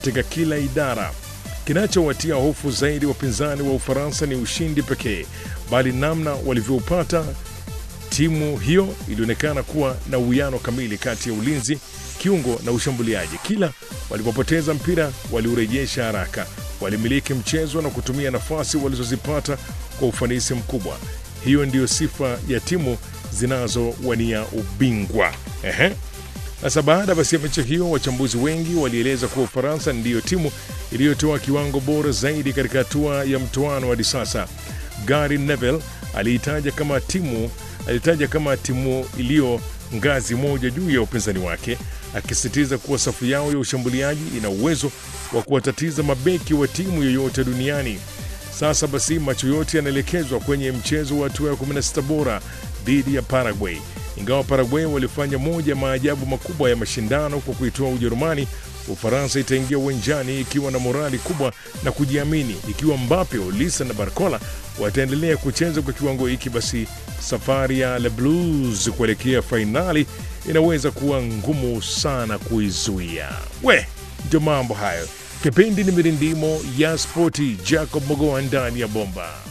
katika kila idara. Kinachowatia hofu zaidi wapinzani wa Ufaransa ni ushindi pekee, bali namna walivyoupata. Timu hiyo ilionekana kuwa na uwiano kamili kati ya ulinzi, kiungo na ushambuliaji. Kila walipopoteza mpira waliurejesha haraka, walimiliki mchezo na kutumia nafasi walizozipata kwa ufanisi mkubwa. Hiyo ndiyo sifa ya timu zinazowania ubingwa. Ehe. Sasa baada basi ya mechi hiyo, wachambuzi wengi walieleza kuwa Ufaransa ndiyo timu iliyotoa kiwango bora zaidi katika hatua ya mtoano hadi sasa. Gary Neville aliitaja kama timu alitaja kama timu iliyo ngazi moja juu ya upinzani wake, akisisitiza kuwa safu yao ya ushambuliaji ina uwezo wa kuwatatiza mabeki wa timu yoyote duniani. Sasa basi macho yote yanaelekezwa kwenye mchezo wa hatua ya 16 bora dhidi ya Paraguay. Ingawa Paraguay walifanya moja maajabu makubwa ya mashindano kwa kuitoa Ujerumani, Ufaransa itaingia uwanjani ikiwa na morali kubwa na kujiamini. Ikiwa Mbappe, Olisa na Barcola wataendelea kucheza kwa kiwango hiki, basi safari ya Le Blues kuelekea fainali inaweza kuwa ngumu sana kuizuia. We, ndio mambo hayo. Kipindi ni mirindimo ya spoti. Jacob Mogoa ndani ya bomba.